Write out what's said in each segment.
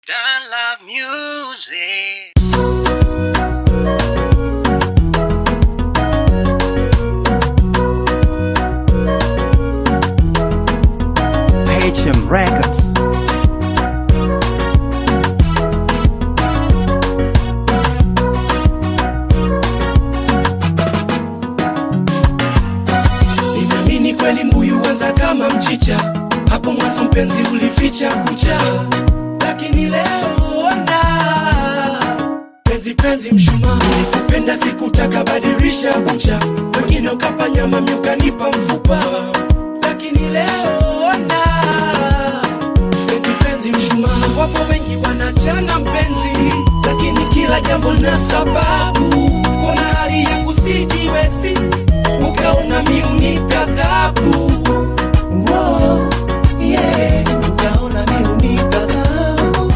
Don't love music. HM Records. Ninaamini kweli mbuyu wanza kama mchicha, hapo mwanzo mpenzi ulificha kucha, lakini leo ona penzi penzi mshumaa, nikupenda sikutaka badilisha bucha, wengine ukapa nyama mimi ukanipa mfupa, lakini leo ona penzi penzi mshumaa, wapo wengi wanachana mpenzi, lakini kila jambo na sababu, kuna hali yangu sijiwezi ukaona mi unipe adhabu Wow, yeah, ukaona mi unipe adhabu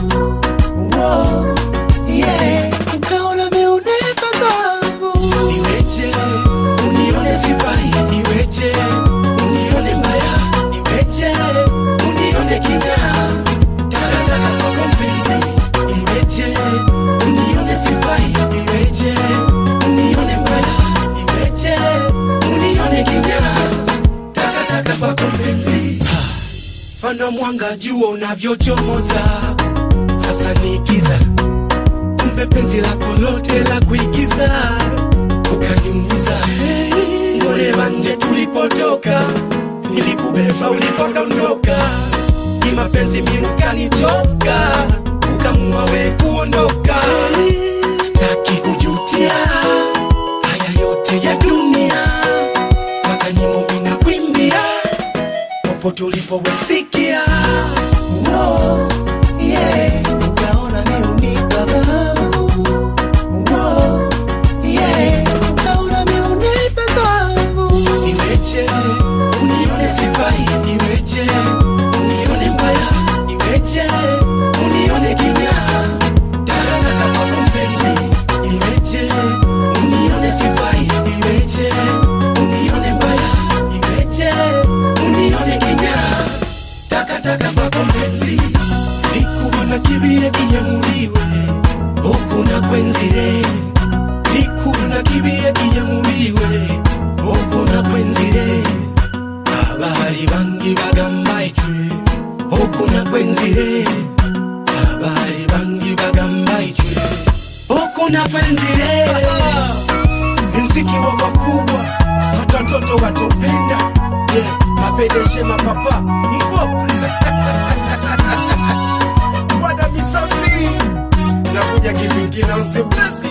Wow, yeah, ukaona mi unipe adhabu Iweje, unione sifai Iweje, unione mbaya Iweje, unione kinyaa Takataka kwako mpenzi Iweje, unione sifai Iweje, unione mbaya Iweje, unione kinyaa Takataka kwako mpenzi Fana mwanga jua unavyochomoza Sasa ni giza Kumbe penzi lako lote la kuigiza Ukaniumiza Ngole wanje tulipotoka Nilikubeba ulipodondoka Ni mapenzi mi ukanichoka Ukamua we kuondoka Staki kujutia Haya yote ya dunia Mpaka nyimbo mina kwimbia Popo tulipowesikia Wow, yeah, ukaona mi unipa dhahabu Wow, yeah, ukaona mi unipa dhahabu Iweje, unione sifai Iweje, unione mbaya Iweje, unione kinyaa Takataka kwako mpenzi Iweje, unione sifai Iweje, unione mbaya Iweje, unione kinyaa Takataka kwako mpenzi Nikubona kibie kiyemuliwe Okuna kwenzire Nikubona kibie kiyemuliwe Okuna kwenzire Abali bangi bagamba icwe Okuna kwenzire Abali bangi bagamba icwe Okuna kwenzire Ni mziki wa makubwa Hata watoto watopenda yeah, Mapedeshe mapapa Mbo Bwana misosi Nakuja kivingine usiblesi